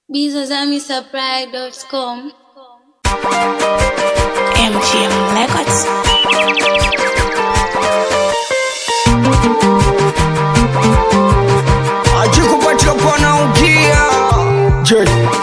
bizazamisupply.com MGM Records. ajikupatia pana ukia je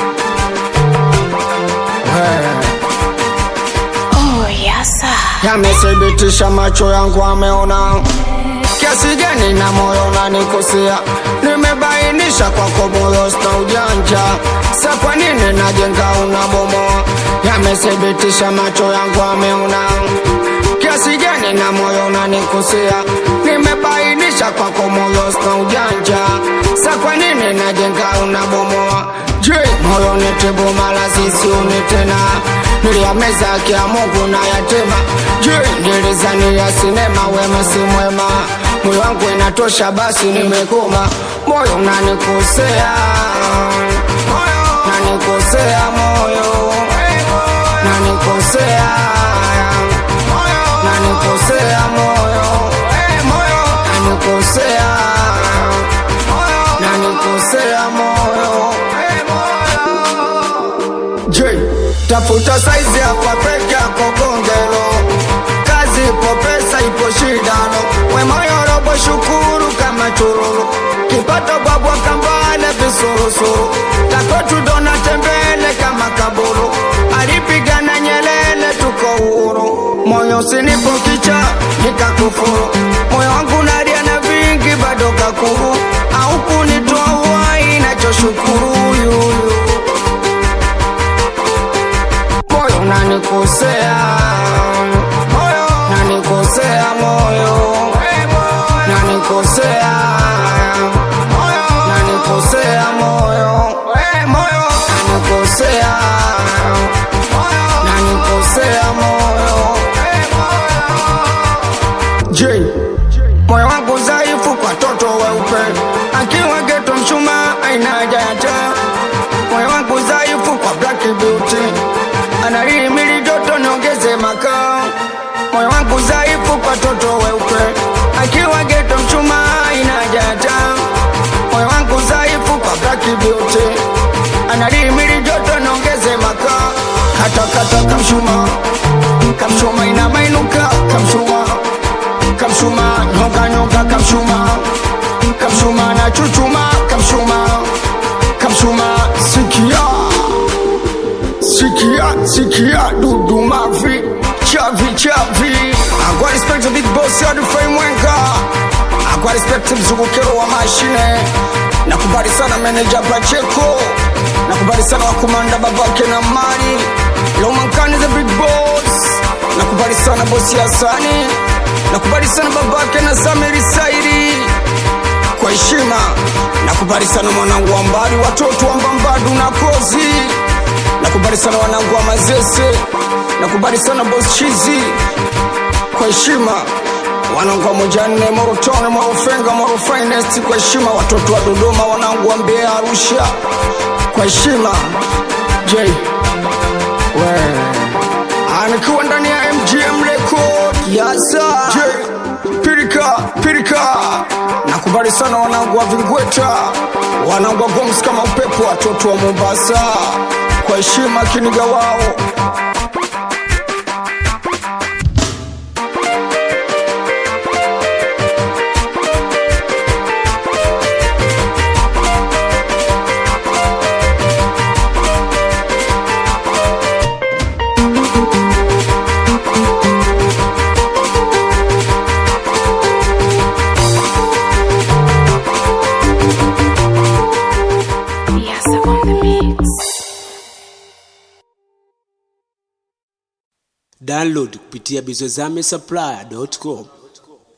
Oh, yes, sir. yamethibitisha macho yangu ameona kiasi gani na moyo unanikosea nimebainisha kwako moyo sina ujanja sa kwa nini najenga unabomoa yamethibitisha macho yangu ameona kiasi gani na moyo unanikosea nimebainisha kwako moyo sina ujanja sa kwa nini najenga unabomoa je moyo nitibu mala sisiuni tena niliyameza kia mungu na yatima je nilizani ya sinema wema si mwema moyo wangu inatosha basi nimekoma moyo unanikosea nanikosea moyo nanikosea nanikosea moyo nanikosea nanikosea moyo je tafuta saizi hapa peke yako gongelo kazi ipo pesa ipo shidano wemoyorobo shukuru kama chururu kipato babwa kambale visurusuru takotudona tembele kama kaburu alipigana nyelele tuko huru moyo sinipo kicha nikakufuru moyo wangu nalia na vingi bado kakuru au kunitoa uhai nachoshukuru yuyu moyo unanikosea moyo nanikosea moyo nanikosea nanikosea moyo nanikosea nanikosea moyo je moyo wangu dhaifu kwa toto weupe akiwa geto mshuma aina haja ya taa moyo wangu dhaifu kwa black beauty analihimili joto niongeze makao moyo wangu dhaifu kwa toto weupe akiwa geto mchuma aina haja ya taa moyo wangu dhaifu kwa black beauty analihimili joto niongeze makao katakata kamshuma kamshuma ina mainuka kamshuma kamshuma nyonga nyonga kamshuma kamshuma na chuchuma kamshuma kamshuma sikia sikia sikia dudu mavi chavi chavi akwa respect to big boss ya dufai mwenga akwa respect mzungukero wa mashine nakubali sana manager Pacheco nakubali sana wakumanda babake na mali Lomankani the big boss nakubali sana bosi Hasani nakubali sana babake na Samiri Saidi kwa heshima nakubali sana mwanangu wa mbali watoto wa mbambadu na kozi nakubali sana wanangu wa mazese nakubali sana boss chizi kwa heshima wanangu wa mojanne morotone morofenga moro finest kwa heshima watoto wa dodoma wanangu wa mbeya arusha kwa heshima j we anikiwa ndani ya mgm record yasa j pirika pirika nakubali sana wanangu wa vingweta wanangu wa goms kama upepo watoto wa mombasa kwa heshima kiniga wao Yes, sir, on the mix. download kupitia bizozame supply.com